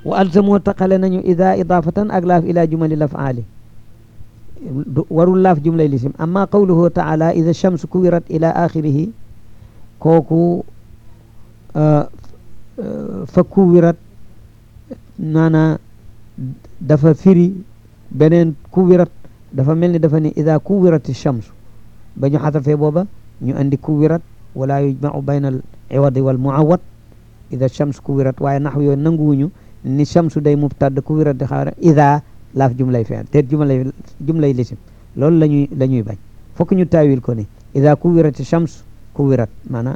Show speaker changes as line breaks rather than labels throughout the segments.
wa alzamoo taqale nañu ida idafatan ak laaf ila jumali lafaali warul laaf jumlay lisim amma qawluhu taala ida shams kuwirat ila axirihi kooku fa kuwirat maanaa dafa firi beneen kuwirat dafa mel ni dafa ne ida kuwirat shams ba ñu xasafee booba ñu andi kuwirat wala yujmau bayna al iwadi wal muawad ida shams kuwirat waaye nax yooyu nanguwuñu ni shamsu day mubtad kuwirat di xaar ida laaf jumlay feen te jumlay jumlay lisim loolu la ñuy la ñuy bañ fokk ñu taawil ko ni ida kuwirat shams kuwirat maanaam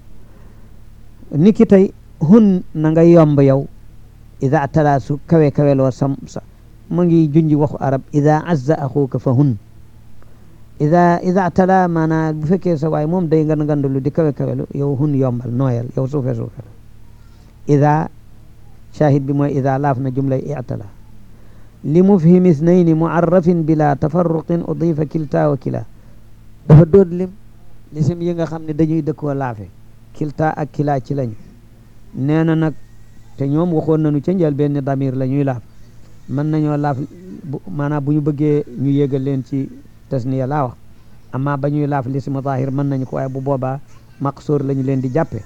ni ki tey hun na nga yomb yow ida tala su kawe kaweloo sam sa mu ngi junji waxu arab ida azza axuuka fa hun ida ida tala maanaa bu fekkee sa waay moom day ngan ngandalu di kawe kawelu yow hun yombal nooyal yow suufe suufe ida shahid bi mooy ida laaf na jumlay itala li mufhimi isnayni muarrafin bila tafarruqin udifa kilta wa kila dafa doon lim lisim yi nga xam ne dañuy dëkkoo laafe kilta ak kila ci lañu nee na nag te ñoom waxoon nañu ca njël benn damir la ñuy laaf mën nañoo laaf maanaam bu ñu bëggee ñu yégal leen ci tasniya laa wax amma ba ñuy laaf lismu zahir mën nañu ko waaye bu boobaa maqsuur la ñu leen di jàppe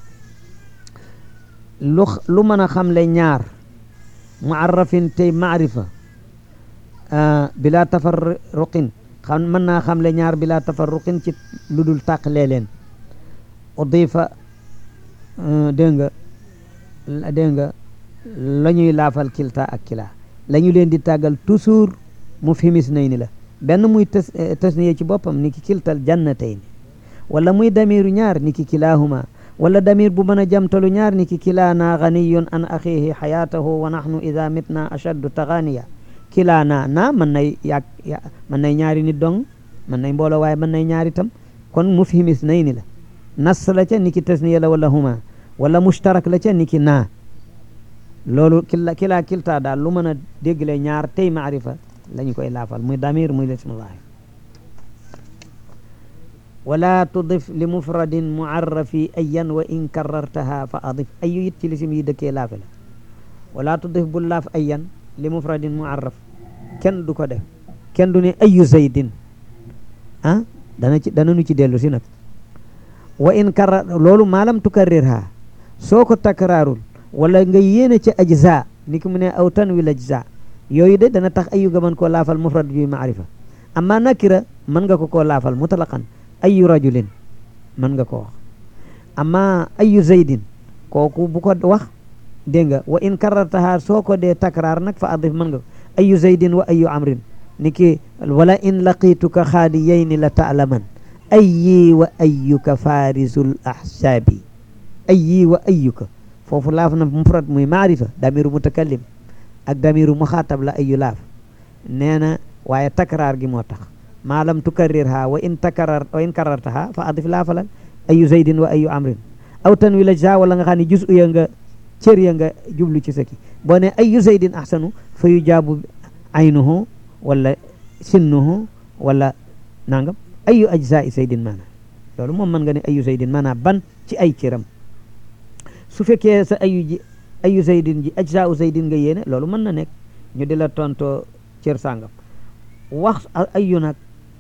lu lu mën a xamle ñaar muarrafin tey maarifa bila tafarruqin xam mën naa xamle ñaar bila tafarruqin ci lu dul tàqlee leen udifa dégg nga dégg nga la ñuy laafal kilta ak kila la ñu leen di tàggal toujours mu fimis nay ni la benn muy tas tasniya ci boppam ni ki kiltal jannatayni wala muy damiru ñaar ni ki kilahuma wala damir bu mën a jamtalu ñaar ni ki kilaana ganiyun an axihi xayaatahu wa nahnu ida mitna ashaddu taganiya kilaana na mën nay yàgg mën nay ñaari nit dong mën nay mbooloo waaye mën nay ñaari tam kon mu fimis nay ni la nas la ca ni ki tasniya la wala huma wala mushtarak la ca ni ki naa loolu kila kilaa kiltaa daal lu mën a déggle ñaar tey maarifa la ñu koy laafal muy damir muy lismu zahir wala tudif li mufradin muarrafi ayan wa in karartaha fa adif ayu it ci lisim yi dëkkee laafe la wala tudif bul laaf ayan li mufradin muarraf kenn du ko def kenn du ne ayu zaydin ah dana ci dana nu ci dellu si nag wa in karar loolu maalam tukarrirha soo ko takraarul wala nga yéene ci ajza ni ki mu ne aw tanwil ajza yooyu de dana tax ayu nga mën koo laafal mufrad bi maarifa amma nakira mën nga ko koo laafal mutlaqan ayu rajulin mën nga ko wax amma ayu zaydin kooku bu ko wax dégg nga wa in karartaha soo ko dee takraar nag fa adif mën nga ayu zaydin wa ayu amrin ni ki wala in laqituka xaadiyayni la taalaman ayi wa ayuka farisul ahsaabi ayi wa ayuka foofu laaf na mufrad muy maarifa damiru mutakallim ak damiru muxaatab la ayu laaf nee na waaye takraar gi moo tax maa lam tukarrirha wa in takarar wa in karartaha fa adif laafalal ayu zaydin wa ayu amrin aw tanwi la ja wala nga xam ne jus ya nga cër ya nga jublu ci saki boo ne ayu zaydin ahsanu fa yu jaabu aynuhu wala sinnuhu wala nangam ayu ajzai zaydin maanaam loolu moom mën nga ne ayu zaydin maanaam ban ci ay cëram su fekkee sa ayu ji ayu zaydin ji ajzau zaydin nga yéene loolu mën na nekk ñu di la tontoo cër sàngam wax ayu nag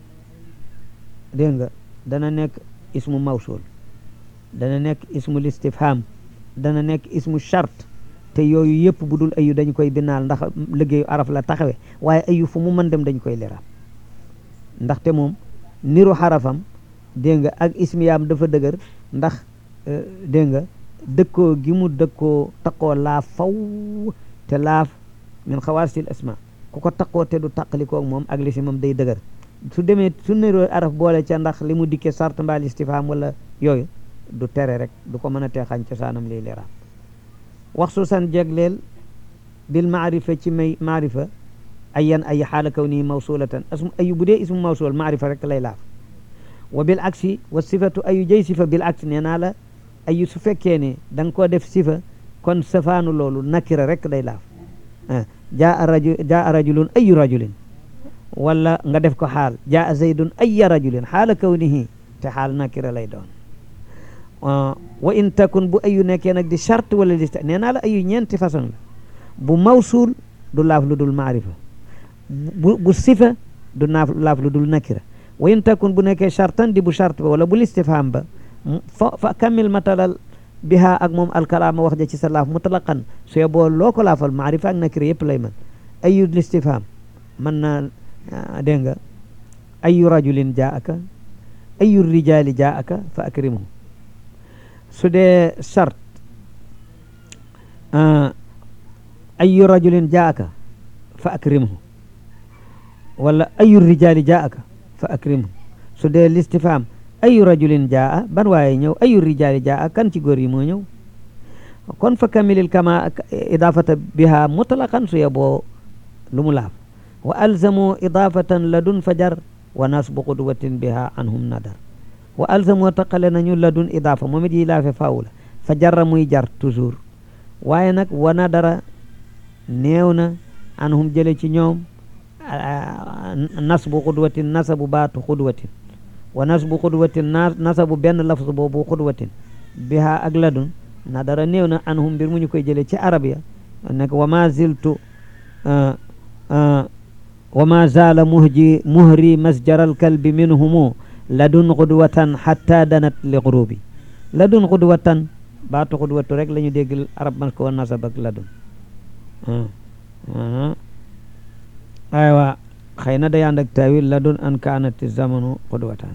dégg nga dana nekk ismu mawsul dana nekk ismu listifham dana nekk ismu chart te yooyu yëpp bu dul ayu dañu koy binaal ndax liggéeyu araf la taxawe waaye ayu fu mu mën dem dañu koy liraab ndaxte moom niru xarafam dégg nga ak ismiyaam dafa dëgër ndax dégg nga dëkkoo gi mu dëkkoo taqoo laaf faw te laaf min xawaasil asma ku ko taqoo te du taqalikoog moom ak lisimam day dëgër su demee su niroo araf boole ca ndax li mu dikkee sart mbaal istifham wala yooyu du tere rek du ko mën a teexañ cosaanam liy liraab wax su san jegleel bil maarifa ci may maarifa ayan ay xaala kaw nii mawsulatan asmu ayu bu dee ismu mawsul maarifa rek lay laaf wa bil aksi wa sifatu ayu jëy sifa bil aksi nee naa la ayu su fekkee ne da nga koo def sifa kon safaanu loolu nakira rek lay laaf jaa rajul jaa rajulun ayu rajulin wala nga def ko xaal jaa zaydun aya rajulin xaala kawnihi te xaal nakira lay doon wa in takun bu ayu nekkee nag di charte wala di nee naa la ayu ñeenti façon la bu mawsuul du laaf lu dul maarifa bu bu sifa du naaf laaf lu dul nakira wa in takun bu nekkee chartan di bu chart ba wala bu listifham ba fa fa kamil matalal biha ak moom alkalaama wax ja ci sa laaf mutlaqan su yeboo loo ko laafal maarifa ak nakira yëpp lay mën ayu listifham mën naa dégg nga ayu rajulin jaaka ayu rijali jaaka fa akrimuhu su dee chart ayu rajulin jaaka fa akrimhu wala ayu rijali jaaka fa akrimhu su dee listifham ayu rajulin jaa ban waaye ñëw ayu rijali jaa kan ci góor yi moo ñëw kon fa kamilil kama idafata biha mutlaqan su yeboo lu mu laaf wa alzamu idafatan ladun fajar wa nasbu qudwatin biha anhum nadar wa alzamu taqale nañu ladun idafa moom it yi laafe faaw la fa jarra muy jar toujours waaye nag wa nadara néew na anhum jële ci ñoom nasbu qudwatin nasabu baatu qudwatin wa nasbu qudwatin nasabu benn lafz boobu qudwatin biha ak ladun nadara néew na anhum mbir mu ñu koy jële ci arab ya nekk wa ma ziltu wa ma zaala muhji muhri masjaral kalbi minhumu ladun qudwatan hatta danat li gurubi ladun qudwatan baatu qudwatu rek la ñu dégg arab mas ko nasab ak ladun aywa xëy na day ànd ak tawil ladun an kaanati zamanu qudwatan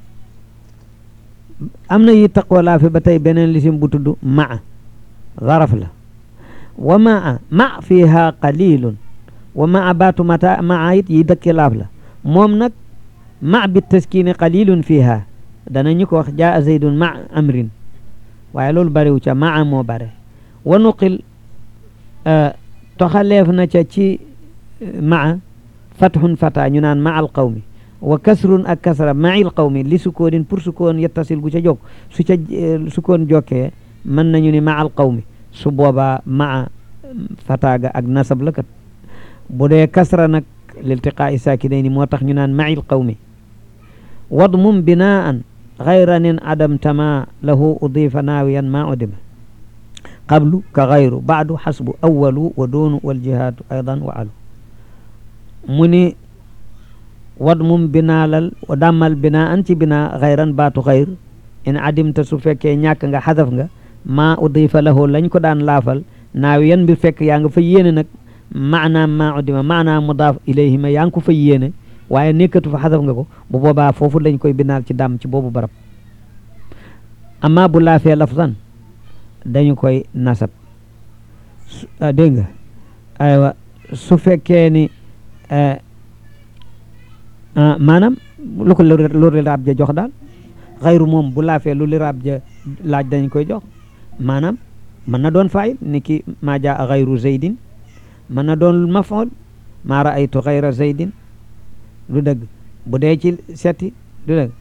am na yi taqwa laa fi ba tey beneen lisim bu tudd maa zaraf la wa maa ma fiha qalilun wa maa baatu mata maa it yi dëkki laaf la moom nag ma bi taskini qalilun fiha danañu ko wax jaa zaydun ma amrin waaye loolu bariwu ca maa moo bare wa nuqil toxaleef na ca ci maa fathun fata ñu naan ma al qawmi wa kasrun ak kasra mail qawmi li sukoonin pour sukoon yettasil gu ca jog su ca sukoon jokkee mën nañu ni ma al qawmi su boobaa maa fataaga ak nasab la kat bu dee kasra nag liltiqaa'i saakinayni moo tax ñu naan mail qawmi wadmum binaan gayra nin adam tama lahu udifa naawiyan ma udima qablu ka gayru baadu xasbu awalu wa doonu waljihaatu aydan wa alu mu ni wadmum binaalal dàmmal binaa an ci binaa xayran baatu xayr in adimta su fekkee ñàkk nga xadaf nga maa udifa lahu lañ ko daan laafal naaw yan bi fekk yaa nga fa yéene nag maanaam maa udima maanaam mudaaf ilayhi ma yaa ngi ko fa yéene waaye nekkatu fa xadaf nga ko bu boobaa foofu lañ koy binaal ci dàmm ci boobu barab amma bu laafee lafzan dañu koy nasab dégg nga aywa su fekkee ni maanaam lu ko lu liraab ja jox daal xayru moom bu laafee lu liraab ja laaj dañ koy jox maanaam mën na doon faayil ni ki maa jaa xayru zaydin mën na doon mafool maa raaytu xayra zaydin du dëgg bu dee ci setti du dëgg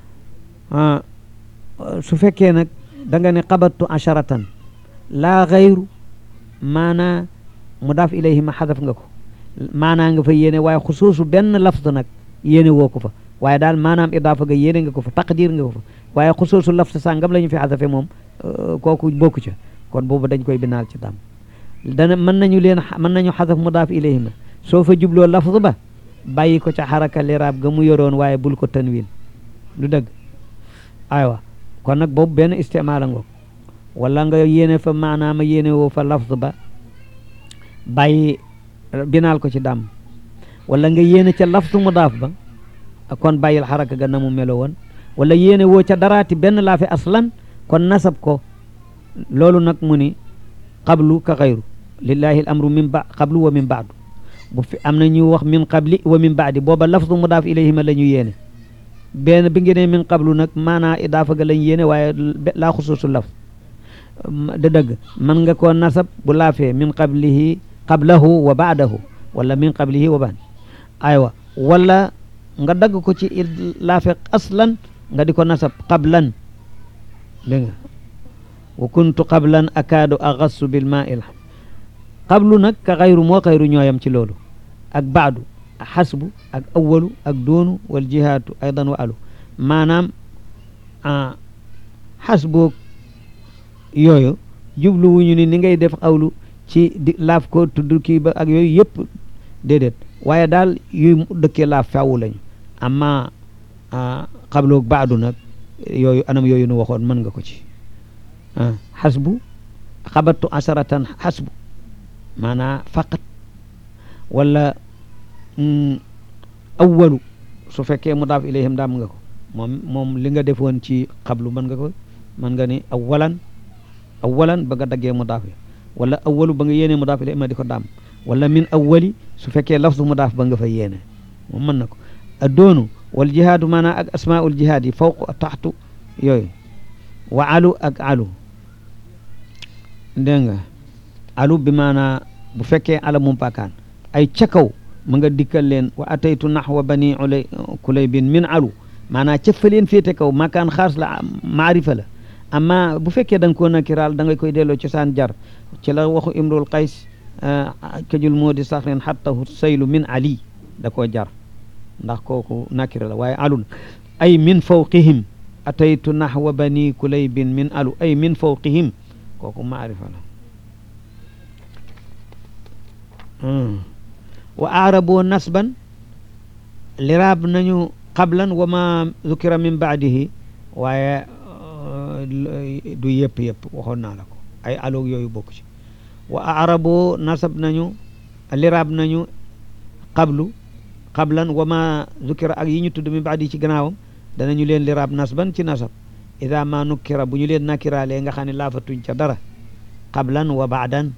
su fekkee nag da nga ne qabattu asharatan laa xayru maanaa mudaaf ilayhi ma xadaf nga ko maanaa nga fa yéene waaye xusuusu benn lafz nag yéene woo ko fa waaye daal maanaam idaafa nga yéene nga ko fa taqdir nga ko fa waaye xusuusu lafz sàngam la ñu fi xadafe moom kooku bokku ca kon boobu dañ koy binaal ci dam dana mën nañu leen mën nañu xadaf mudaaf ilayhi ma soo fa jubloo lafz ba bàyyi ko ca xaraka liraab ga mu yoroon waaye bul ko tanwin du dëgg aywa kon nag boobu benn istimaala ngoog wala nga yéene fa maanaama yéene woo fa lafz ba bàyyi binaal ko ci dàmm wala nga yéene ca lafzu mudaaf ba kon bàyyil xaraka ga na mu melo woon wala yéene woo ca daraati benn laa fi aslan kon nasab ko loolu nag mu ni qablu ka xayru lillahi al amru min ba qablu wa min baadu bu fi am na ñu wax min qabli wa min baadi booba lafzu mudaaf ilayhima la ñu yéene benn bi ngeen ne min qablu nag maanaa idaafa ga lañ yéene waaye laa xusuusu laf da dëgg man nga koo nasab bu laafee min qablihi qablahu wa baadahu wala min qablihi wa baad aywa wala nga dagg ko ci laafe aslan nga di ko nasab qablan dégg nga wa kuntu qablan akaadu agassu bil maa il qablu nag ka xayru moo xayru ñooyam ci loolu ak baadu ak xasbu ak awalu ak doonu wal jihaatu aydan wa alu maanaam xasboog yooyu jublu wuñu ni ni ngay def awlu ci di laaf ko tudd kii ba ak yooyu yëpp déedéet waaye daal yuy dëkkee laaf faawu lañu amma xabloog baadu nag yooyu anam yooyu nu waxoon mën nga ko ci xasbu xabattu asaratan xasbu maanaa faqat wala awwalu su fekkee mudaaf ilayhim daam nga ko moom moom li nga defoon ci xablu mën nga ko mën nga ni awalan awalan ba nga daggee mudaaf yi wala awalu ba nga yéene mudaaf ilayhim ma di ko daam wala min awali su fekkee lafzu mudaaf ba nga fa yéene moom mën na ko addoonu wal jihaadu maanaam ak asmaul jihaad yi fawq taxtu yooyu wa alu ak alu dégg nga alu bi maanaa bu fekkee ala mum pakaan ay ca kaw ma nga dikkal leen wa ataytu naxwa bani ulay kulaybin min alu maanaa ca fa leen féete kaw makaan xaas la maarifa la amma bu fekkee da nga koo nakiraal da nga koy delloo cosaan jar ci la waxu imrul qays kajul moo di saxrin xattahu saylu min ali da koo jar ndax kooku nakira la waaye alun ay min fawqihim ataytu naxwa bani kulaybin min alu ay min fawqihim kooku maarifa la wa aaraboo nasban liraab nañu qablan wa ma zukira min baadihi waaye du yëpp yëpp waxoon naa la ko ay aloog yooyu bokk ci wa aaraboo nasab nañu liraab nañu qablu qablan wa ma zukira ak yi ñu tudd min baadi ci gannaawam danañu leen liraab nasban ci nasab ida ma nukkira bu ñu leen nakiraalee nga xam ne laafatuñ ca dara qablan wa baadan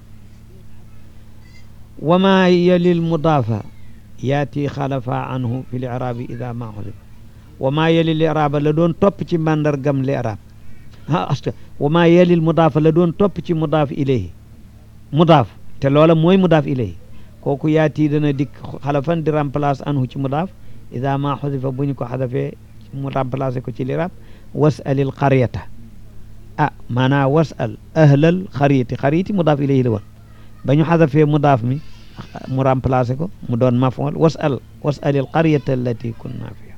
wa ma yalil mudaafa yaati xalafa anhu fi l iraabi ida ma xusifa wa ma yalil iraaba la doon topp ci màndargam li iraab ah asta wa ma yalil mudaafa la doon topp ci mudaaf ilayhi mudaaf te loola mooy mudaaf ilayhi kooku yaati dana dikk xalafan di remplace anhu ci mudaaf ida ma xusifa bu ñu ko xadafee mu remplacé ko ci liraab wasalil qaryata ah maanaa wasal ahlal xariyati xariyati mudaaf ilayhi la woon ba ñu xadafee mudaaf mi mu remplacé ko mu doon mafool wasal wasalil qaryata allati kunna fiha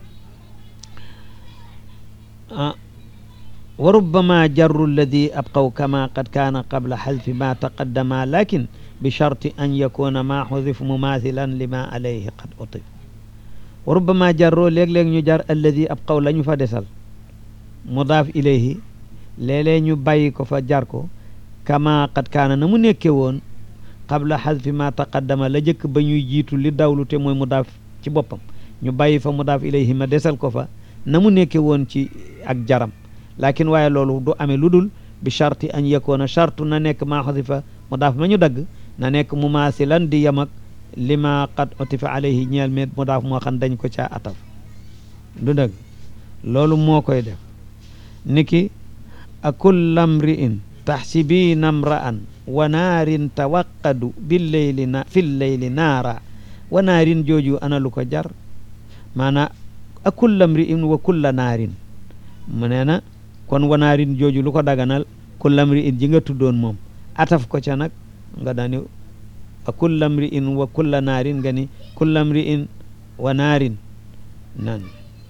ah wa rubbama jarru alladi abqaw kama qad kaana qabla xadfi ma taqaddama lakin bi sharti an yakuna ma xudif mumathilan lima alayhi qad utif wa rubbama jarroo léeg-léeg ñu jar alladi abqaw la ñu fa desal mudaaf ilayhi léeg-léeg ñu bàyyi ko fa jar ko kama qad kaana na mu nekke woon qabla xadfi ma taqaddama la jëkk ba ñuy jiitu li dawlu te mooy mudaaf ci boppam ñu bàyyi fa mudaaf ilayhi ma desal ko fa na mu nekke woon ci ak jaram lakin waaye loolu du amee lu dul bi charti an yakoona chartu na nekk maa xadifa mudaaf ma ñu dagg na nekk mumaasilan di yem ak li ma qad utifa alayhi ñeel met mudaaf moo xam dañ ko caa ataf du dëgg loolu moo koy def niki a kulla mri'in taxsibiina mra'an wa naarin tawaqadu billeyli na fi lleyli naara wa naarin jooju ana lu ko jar maanaa a kulla mri'in wa kulla naarin mu nee na kon wa naarin jooju lu ko daganal kulla mri'in ji nga tuddoon moom ataf ko ca nag nga dani a kulla mri'in wa kulla naarin nga ni kulla mri'in wa naarin nan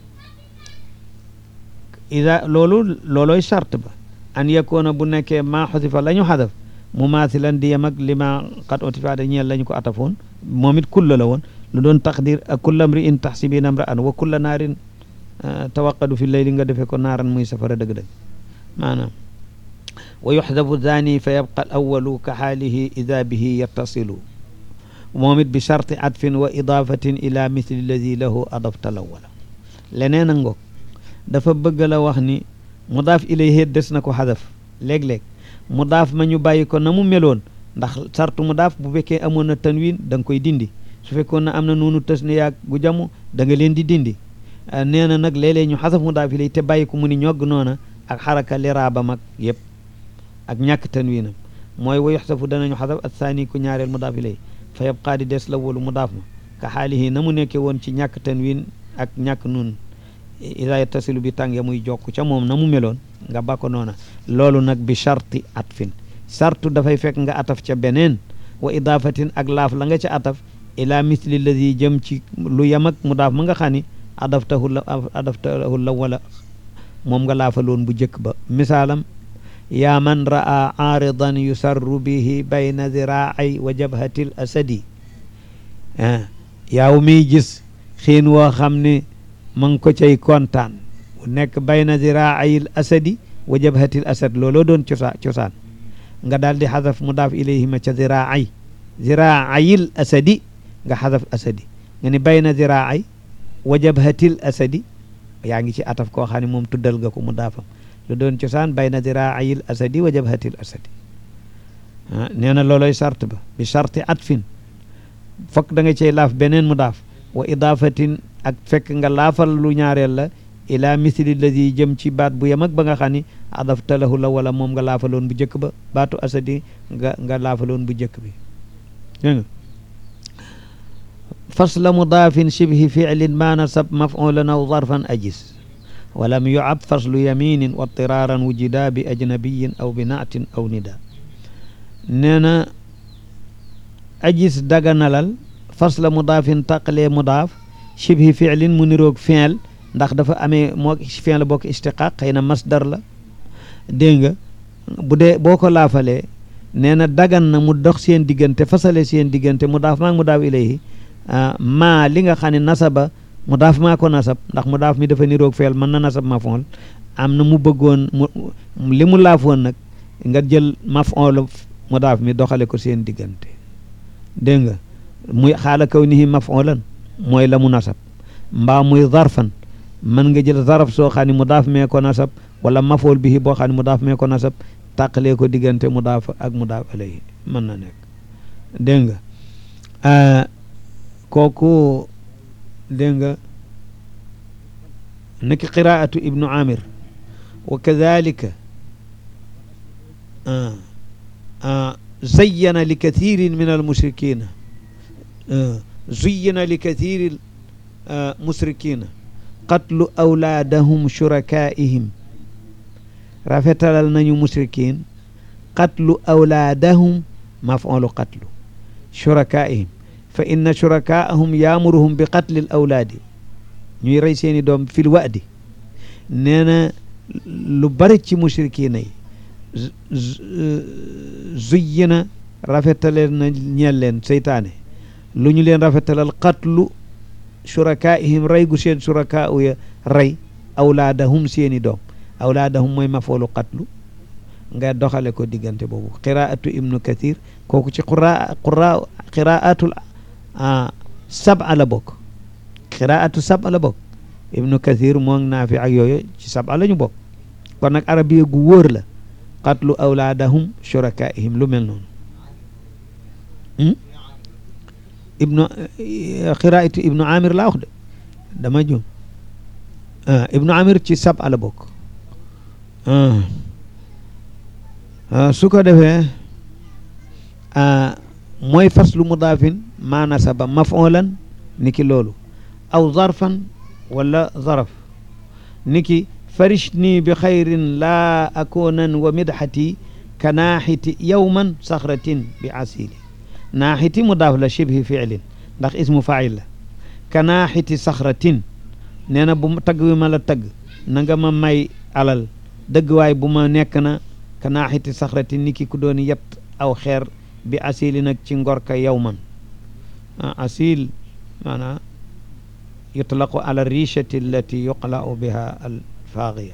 ida loolu looloy charte ba an yakoona bu nekkee maa xosifa la ñu xadaf mumaasilan di yem ak li ma xat otifaade ñeel la ñu ko atafoon moom it kulla la woon lu doon taqdir ak kulla mri'in taxsibiina mra'an wa kulla naarin tawaqadu fi leyli nga defee ko naaran muy safara dëgg-dëgg maanaam wa yuxdafu zani fa yabqa al awalu ka xaalihi ida bihi yattasilu moom it bi charti atfin wa idafatin ila mithli alladi lahu adafta lawala leneen a ngoog dafa bëgg la wax ni mudaaf ilayhi des na ko xadaf léeg-léeg mudaaf ma ñu bàyyi ko na mu meloon ndax sartu mudaaf bu fekkee amoon na tanwin da nga koy dindi su fekkoon na am na noonu tës ne yaag gu jamu da nga leen di dindi nee na nag léeg-léeg ñu xasaf mudaaf ilayhi te bàyyi ko mu ni ñogg noona ak xaraka liraaba mag yëpp ak ñàkk tanwinam mooy wa yuxsafu danañu xasaf ak saani ku ñaareel mudaaf ilayhi fa yabqaa di des la wolu mudaaf ma ka xaalihi na mu nekkee woon ci ñàkk tanwin ak ñàkk nun ida yattasilu bi tàng ya muy jokk ca moom na mu meloon nga ba ko noona loolu nag bi charti atfin sartu dafay fekk nga ataf ca beneen wa idaafatin ak laaf la nga ca ataf ila misli alladi jëm ci lu yem ak mudaaf ma nga xam ni adaftahu la adaftahu la wala moom nga laafaloon bu jëkk ba misaalam
yaa man ra'a aaridan yusarru bihi bayna ziraai wa jabhati l asadi yaaw miy gis xiin woo xam ne ma ngi ko cay kontaan bu nekk bayna ziraayil asadi wa jabhatil asad looloo doon cosa cosaan nga daal di xadaf mudaaf ilayhima ca ziraay ziraayil asadi nga xadaf asadi nga ni bayna ziraay wa jabhatil asadi yaa ngi ci ataf koo xam ne moom tuddal nga ko mudaafam lu doon cosaan bayna ziraayil asadi wa jabhatil asadi nee na looloy sart ba bi sarti atfin fokk da nga cay laaf beneen mudaaf wa idaafatin ak fekk nga laafal lu ñaareel la ila misli ladi jëm ci baat bu yem ak ba nga xam ni adafta lahu la wala moom nga laafaloon bu njëkk ba baatu asadi nga nga laafaloon bu njëkk bi dégg nga fasla mudaafin shibhi ficlin ma nasab mafulan aw zarfan ajis walam yucab faslu yaminin wa tiraaran wujida bi ajnabiyin aw bi naatin aw nida nee na ajis daganalal fasla mudaafin taqalee mudaaf shibhi ficlin mu niroog fiil ndax dafa amee moo fiil la bokk istiqaaq xëy na masdar la dégg nga bu dee boo ko laafalee nee na dagan na mu dox seen diggante fasale seen diggante mudaaf maag mudaaf ilayhi maa li nga xam ne nasaba mudaaf maa ko nasab ndax mudaaf mi dafa niroog fiil mën na nasab mafool am na mu bëggoon mu li mu laafoon nag nga jël mafool mudaaf mi doxale ko seen diggante dégg nga muy xaala kaw nihi mafoolan mooy la mu nasab mbaa muy zarfan mën nga jël zaraf soo xam ne mudaaf mee ko nasab wala mafool bihi boo xam ne mudaaf mee ko nasab tàqalee ko diggante mudaaf ak mudaaf alayhi mën na nekk dégg nga kooku dégg nga niki qiraatu ibnu amir wa kadalika zayyana li kathirin min almushrikina zuyyina li kathiri musrikina qatlu awlaadahum shurakaa'ihim rafetalal nañu musrikin qatlu awlaadahum maf'ulu qatlu shurakaa'ihim fa inna shurakaa'ahum yaamuruhum bi qatli l awlaadi ñuy rey seeni doom fil wa'di nee na lu bari ci musrikiina yi zuyyina rafetalal na ñeel leen seytaane lu ñu leen rafetalal qatlu shurakaa'ihim rey gu seen shurakaa ya rey awlaadahum seeni doom awlaadahum mooy mafoolu qatlu nga doxale ko diggante boobu qiraatu ibnu kathir kooku ci qura qura qiraatul sab'a la bokk qiraatu sab'a la bokk ibnu kathir moom naafi ak yooyu ci sab'a la ñu bokk kon nag arabiya gu wóor la qatlu awlaadahum shurakaa'ihim lu mel noonu ibnu qiraatu ibnu amir laa wax de dama jum ibnu amir ci sab'a la bokk su ko defee mooy faslu mudaafin maa nasaba maf'ulan niki loolu aw zarfan wala zaraf niki farishni bi xayrin laa akoonan wa midxati ka naaxiti yowman saxratin bi asili naaxiti mudaaf la shibhi fiilin ndax ismu fail la ka naaxiti saxratin nee na bu tagg wi ma la tagg na nga ma may alal dëgg waay bu ma nekk na ka naaxiti saxrati ni ki ku doon yett aw xeer bi asili nag ci ngorka yow man asil maanaam yutlaqu ala richati allati yuqla'u biha al faaxiya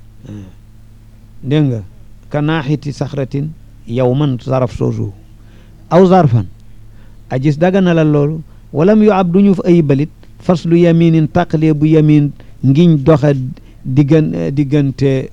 dégg nga ka naaxiti saxratin yow man zaraf soosu aw zarfan a gis daga na la loolu walam yu ab duñu ay balit faslu yaminin taqlee bu yamin ngiñ doxa diggan diggante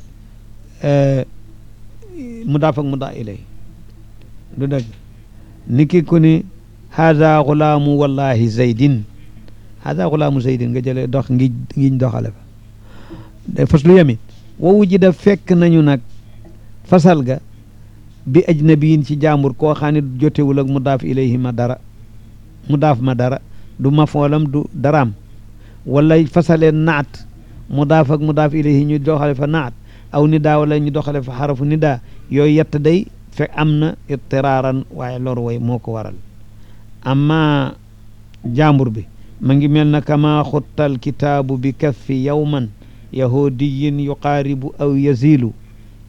mudaaf ak mudaa ilay du dëgg niki ku ni haada xulaamu wallahi zaydin haada xulaamu zaydin nga jële dox ngi ngiñ doxale fa da faslu yamin wa wujida fekk nañu nag fasal ga bi ajnabiyin ci jaambur koo xam ne jotewul ak mudaaf ilayhi ma dara mudaaf ma dara du mafoolam du daraam wala fasalee naat mudaaf ak mudaaf ilayhi ñu doxale fa naat aw nidaa wala ñu doxale fa xarafu nidaa yooyu yett day fekk am na ittiraaran waaye lor way moo ko waral amma jàmbur bi ma ngi mel na kama xuttal kitaabu bi kaffi yawman yahudiyin yuqaaribu aw yazilu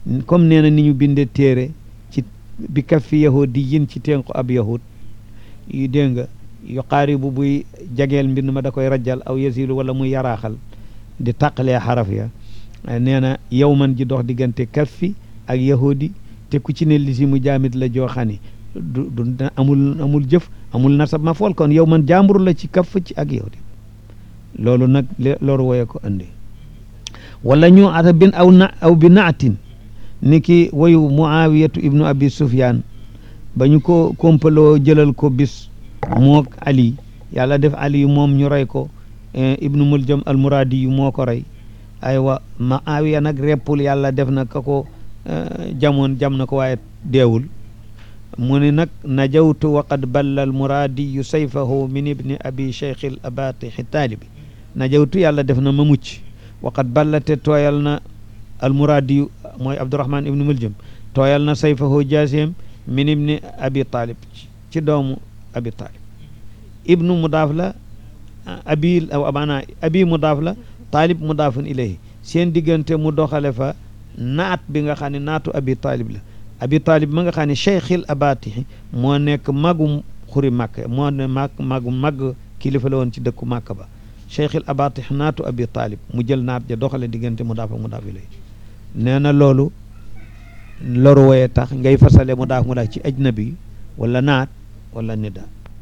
comme nee na ni ñu binde téere ci bi kaffi yahudi yin ci tenku ab yahud yu dégg nga yu qaaribu buy jageel mbind ma da koy rajjal aw yasilu wala muy yaraaxal di tàqalee xaraf ya nee na yow man ji dox diggante kaffi ak yahudi te ku ci ne li si mu jaamit la jooxani du du amul amul jëf amul nasab ma fool kon yow man jàmbur la ci kaff ci ak yahudi loolu nag loolu woye ko andi wala ñu ata bin aw na aw bi naatin ni ki woyu muawiyatu ibnu abi sufyan ba ñu ko kompaloo jëlal ko bis mook ali yàlla def ali yu moom ñu rey ko ibnu muljam almuradi yu moo ko rey aywa muawiya nag reppul yàlla def na ka ko jamoon jam na ko waaye deewul mu ni nag najawtu wa qad balla almuradiyu sayfahu min ibni abi cheikh al abatixi taalibi najawtu yàlla def na ma mucc wa qad balla te tooyal na almuradiyu mooy abdourahman ibnu muljam tooyal na sayfahu jaaseem min ibni abi talib ci doomu abi talib ibnu mudaaf la abi maanaa abi mudaaf la taalib mudaafun ilayhi seen diggante mu doxale fa naat bi nga xam ne naatu abi talib la abi talib ma nga xam ne cheikhil abatixi moo nekk magum xuri màkk moo ne mag magu mag kilifa la woon ci dëkku màkk ba cheikhil abatix naatu abi talib mu jël naat ja doxale diggante mudaaf ak mudaaf ilayhi nee na loolu loru woye tax ngay fasale mudaaf mudaaf ci ajnabi wala naat wala nida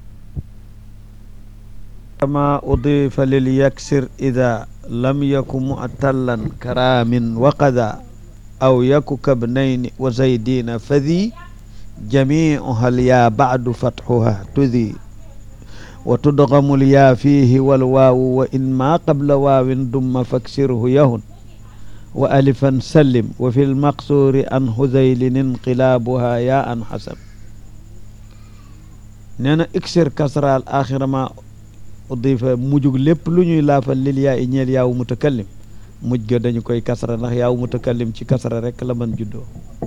kama udifa lil yaksir ida lam yaku mu'tallan karamin wa qada aw yaku kabnayni wa zaydina fadi jamiuha lya ba'du fatxuha tudi wa tudgamu lya fihi walwaawu wa in ma qabla waawin dumma faksirhu yahun wa alifan sallim wa fi lmaqsuuri an huzaylin inqilaabuha ya an xasab nee na iksir kasraal axira ma udifa mujug lépp lu ñuy laafal lil yaa i ñeel yaawu mutakallim muj ga dañu koy kasra ndax yaawu mutakallim ci kasra rek la mën juddoo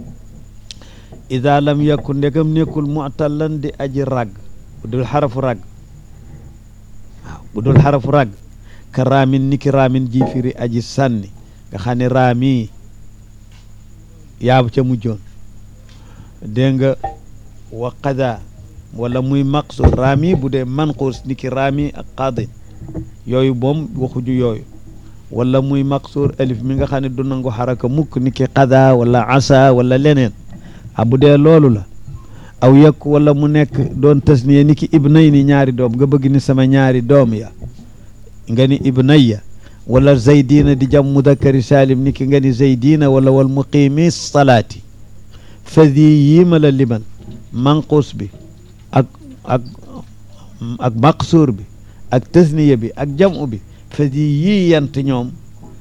ida lam yakku ndegam nekkul mu'tallan di aji ràgg bu dul xarafu ràgg waaw bu dul xarafu ràgg ka raamin niki raamin ji firi aji sànni nga xam ne raami yaabu ca mujjoon dégg nga wa qada wala muy maqsuur raami bu dee manquus ni ki raami ak qaadin yooyu moom waxuju yooyu wala muy maqsuur alif mi nga xam ne du nangu xaraka mukk ni ki qada wala asa wala leneen a bu dee loolu la aw yekk wala mu nekk doon tasniye ni ki ibnay ni ñaari doom nga bëgg ni sama ñaari doom ya nga ni ibnayya wala zaydina di jam mudakkari salim ni ki nga ni zaydina wala wal muqimi salaati fadi yii ma la limal manquus bi ak ak ak maqsuur bi ak tasniya bi ak jamu bi fadi yii yant ñoom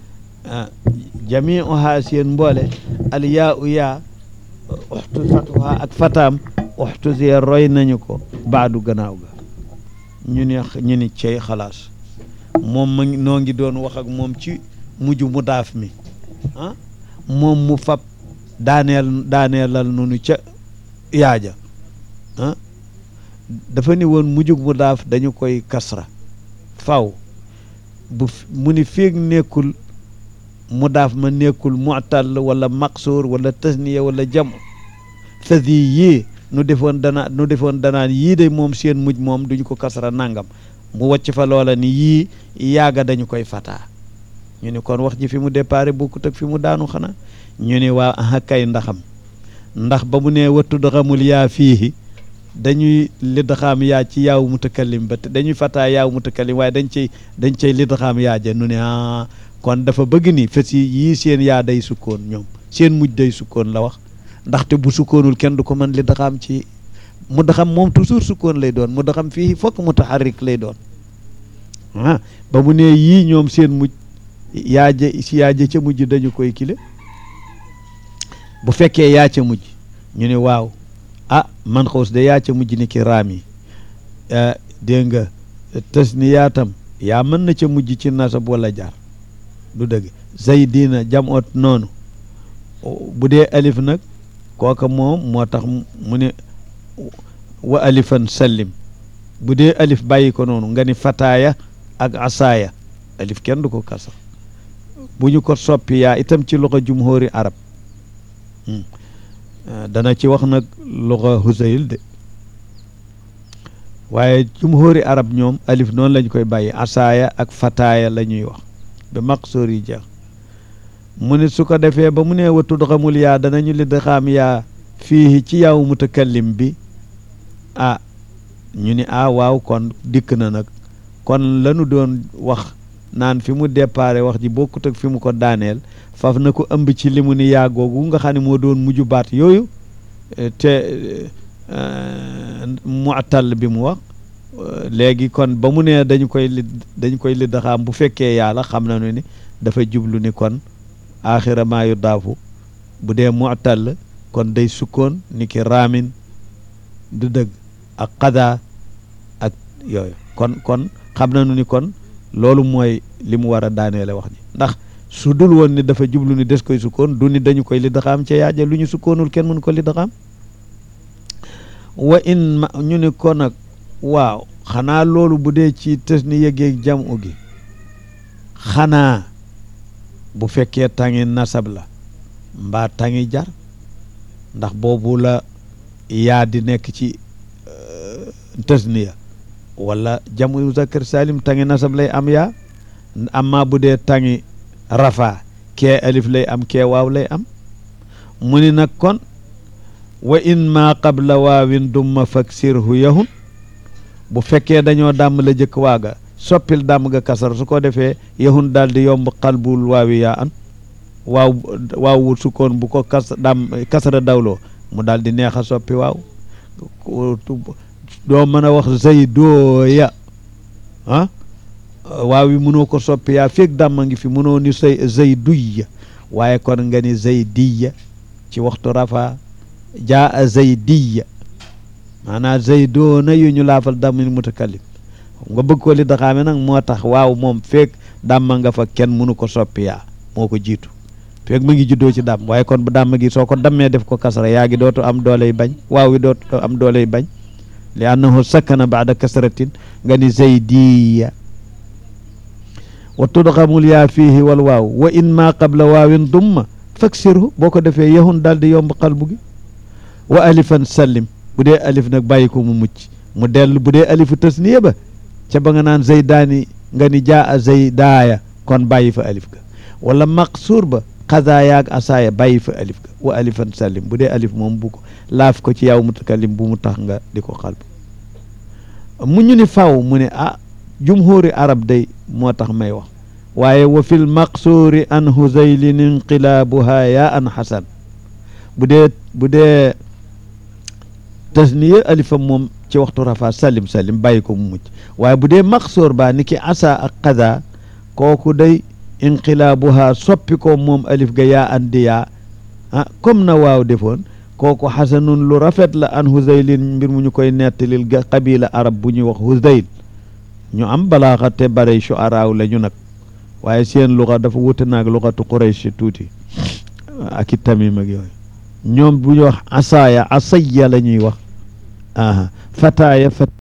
jamiuha seen mboole al yaa u yaa uxtu fatuha ak fataam uxtu sie roy nañu ko baadu gannaaw ga ñu ne ñu ni cey xalaas moom ma noo ngi doon wax ak moom ci mujj mu daaf mi ah moom mu fab daaneel daaneelal nunu ca yaaja ah dafa ni woon mujjug mu daaf dañu koy kasra faw bu mu ni féeg nekkul mu daaf ma nekkul mu'tal wala maqsuur wala tasniya wala jam fasi yii nu defoon dana nu defoon danaan yii de moom seen mujj moom duñu ko kasra nangam mu wàcc fa loola ni yii yaaga dañu koy fataa ñu ni kon wax ji fi mu déparé bokkut ak fi mu daanu xanaa ñu ni waa aha kay ndaxam ndax ba mu nee wattu daxamul yaa fiihi dañuy lidxaam yaa ci yaaw mutakallim ba te dañuy fataa yaaw mutakallim waaye dañ cay dañ cay lidxaam yaa ja nu ne ah kon dafa bëgg ni fas yi yii seen yaa day sukkoon ñoom seen mujj day sukkoon la wax ndaxte bu sukkoonul kenn du ko mën lidxaam ci mu daxam moom toujours sukkoon lay doon mu daxam fii fokk mutaharrik lay doon ah ba mu nee yii ñoom seen mujj yaaje si yaaje ca mujj dañu koy kile bu fekkee yaa ca mujj ñu ne waaw ah man xaws de yaa ca mujj ni ki raam yi dégg nga tës ni yaatam yaa mën na ca mujj ci nasab wala jar du dëgg zaydina jam ot noonu bu dee alif nag kooka moom moo tax mu ne wa alifan sallim bu dee alif bàyyi ko noonu nga ni fataaya ak asaaya alif kenn du ko kasar bu ñu ko soppi yaa itam ci loxo jumhóori arab dana ci wax nag luxa husayl de waaye jumhóori arab ñoom alif noonu lañ koy bàyyi asaaya ak fataaya la ñuy wax ba maqsoor yi jeex mu ne su ko defee ba mu ne wa tudxamul yaa danañu li daxaam yaa fii ci yaw mutakallim bi ah ñu ni ah waaw kon dikk na nag kon lanu doon wax naan fi mu déparé wax ji bokkut ak fi mu ko daaneel faf na ko ëmb ci li mu ni yaa googu nga xam ne moo doon mujj baat yooyu te mu'tal bi mu wax léegi kon ba mu ne dañu koy li dañu koy li daxaam bu fekkee yàlla xam nañu ni dafa jublu ni kon aaxira maa yu daafu bu dee mu'tal kon day sukkoon ni ki raamin du dëgg ak xadaa ak yooyu kon kon xam nañu ni kon loolu mooy li mu war a daaneele wax ji ndax su dul woon ni dafa jublu ni des koy sukkoon du ni dañu koy li daxaam ca yaaja lu ñu sukkoonul kenn mënu ko li daxaam wa in ma ñu ni ko nag waaw xanaa loolu bu dee ci tës ni yëgeeg jam u gi xanaa bu fekkee tangi nasab la mbaa tangi jar ndax boobu la yaa di nekk ci tasniya wala jamu muzakkar salim tangi nasab lay am yaa amma bu dee tangi rafa kee alif lay am kee waaw lay am mu ni nag kon wa in ma qabla waawin dumma faksirhu yahun bu fekkee dañoo dàmm la jëkk waaga soppil dàmm ga kasar su ko defee yahun daal di yomb xalbul waawi yaa an waaw waaw wut sukkoon bu ko kas dàmm kasara dawloo mu daal di neex a soppi waaw doo mën a wax zaydooya ah waaw yi mënoo ko soppi yaa feeg dàmm ngi fi mënoo ni say zayduyya waaye kon nga ni zaydiya ci waxtu rafa jaa a zaydiya maanaam zaydoona yu ñu laafal dammil mutakallim nga bëgg ko li daxaame nag moo tax waaw moom feeg dàmm nga fa kenn mënu ko soppi yaa moo ko jiitu feeg mu ngi juddoo ci dàmm waaye kon bu dàmm gi soo ko dammee def ko kasra yaa gi dootu am dooley bañ waaw wi dootu am dooley bañ li annahu sakkana baada kasratin nga ni zaydiya wa tudxamul yaa fiihi wal waaw wa in ma qabla waawin dumma faksirhu boo ko defee yahun daal di yomb xalbu gi wa alifan sallim bu dee alif nag bàyyi ko mu mucc mu dellu bu dee alifu tasniya ba ca ba nga naan zaydaani nga ni jaa a zaydaaya kon bàyyi fa alif ga wala maqsuur ba xazaaya ak asaaya bàyyi fa alif ga wa alifan sallim bu dee alif moom bu ko laaf ko ci yaw mutakallim bu mu tax nga di ko xalbu mu ñu ni faw mu ne ah jumhuri arab day moo tax may wax waaye wa fil maqsuuri an huzaylin inqilaabuha yaa an xasan bu dee bu dee tasniya alifam moom ci waxtu rafa salim salim bàyyi ko mu mucc waaye bu dee maqsuur ba ni ki asa ak xada kooku day inqilaabuha soppi ko moom alif ga yaa an di yaa ah comme na waaw defoon kooku xasanun lu rafet la an huzaylin mbir mu ñu koy nettalil ga qabila arab bu ñuy wax huzayl ñu am balaaxa te bare shuaraaw la ñu nag waaye seen luxa dafa wute naag luxatu quraysh tuuti ak i tamim ak yooyu ñoom bu ñu wax asaaya asaya la ñuy wax aha fataaya fat